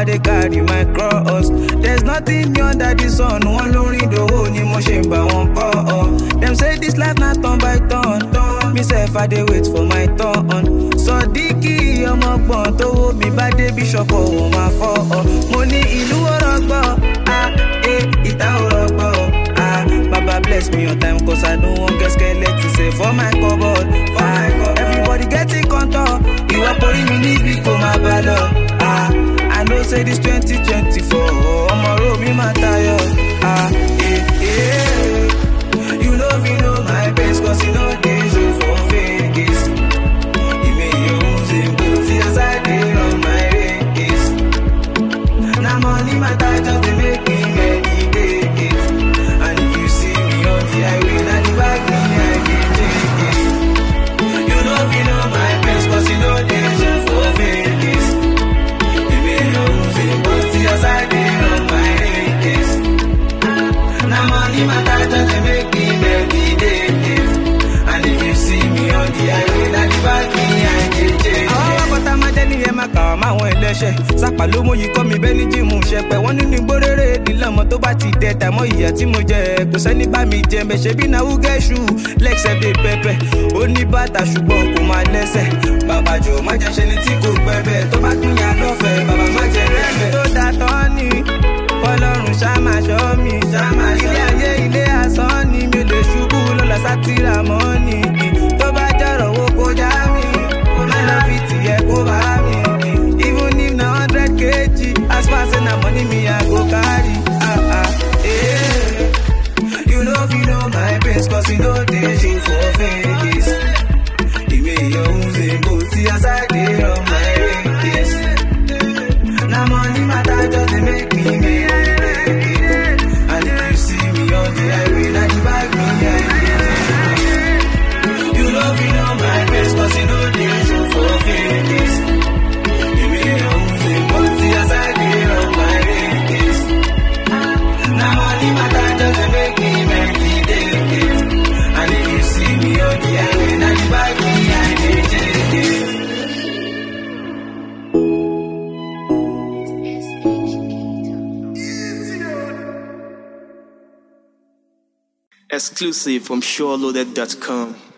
I dey carry my cross. There's nothing new under the sun. Wọ́n lórin dòwò ni mo ṣe ń bá wọn kọ́ ọ. Dem say this life na turn by turn. Me sef I dey wait for my turn. Sọ̀díkì ọmọgbọ̀n tówó mi bá dé bíṣọ̀pù òun máa fọ́ ọ. Mo ní ìlú ọ̀rọ̀gbọ̀, ah, eh, ìta ọ̀rọ̀gbọ̀, ah. Baba bless me on time cause I don't want get skeleton say for my cupboard. For my cupboard. Everybody get in contour. Ìwà porí mi níbi kò máa bá lọ. Ah, I know say this twenty twenty four ọmọ ro mi máa tayọ. Ah, eh, eh. You know me know my best cause you know dey show for face. Ìmẹ̀ yóò ṣe kò tí a sáré run my race. Na money matter just dey make me meditate. And if you see me on the highway, na the back me I dey take. You know me know my best cause you know dey show for face. Ìmẹ̀ yóò ṣe kò tí a sáré run my race. Na money matter just dey make me meditate. And if you see me on the highway, na the back me I dey take. Àwọn akọta máa jẹ́ níyẹn máa kà wá máa wọn ẹlẹ́ṣẹ̀. Sápà ló mú yìí kọ́ mi bẹ́ẹ̀ ní jíìmù ṣẹpẹ̀. Wọ́n nínú igbó rere nílẹ̀ ọmọ tó bá ti dẹ tàmọ́ ìyá tí mo jẹ. Kò sẹ́ni bá mi jẹ mẹ́ ṣe bí náà wúgẹ́ ṣù. Lẹ́ksẹ̀ dé pẹ́pẹ́. Ó ní bàtà ṣùgbọ́n kò máa lẹ́sẹ̀. Bàbá jò má jẹ́ ṣe ni tí kò pẹ́ bẹ́ẹ̀. Tó bá pín yà lọ́fẹ̀ẹ́, bàbá má jẹ rẹ́bẹ̀. Tó da tán ni ọlọ́run ṣá máa ṣọ́ mi. Ilé ayé ilé asán ni mi ò lè ṣubú lọ́la sátìrà mọ́ ni. Tó bá jọ̀rọ̀ wo kó já mi. Má lọ fi tìyẹ kó bá mi. Even if na hundred kg, as far say na money me I go carry. Ah, ah, eh. You know if you know my best cause you know dey show for face. Ìwé ìyọ̀hún ṣe kò tí a sáré on my race. Na money matter just dey make me meditate. And if you see me on the highway, na the bag me I dey take. You know if you know my best cause you know dey show for face. Ìwé ìyọ̀hún ṣe kò tí a sáré on my race. Na money matter just dey make me meditate. And if you see me on the highway, na the bag me I dey take. Exclusive from SureLoaded.com.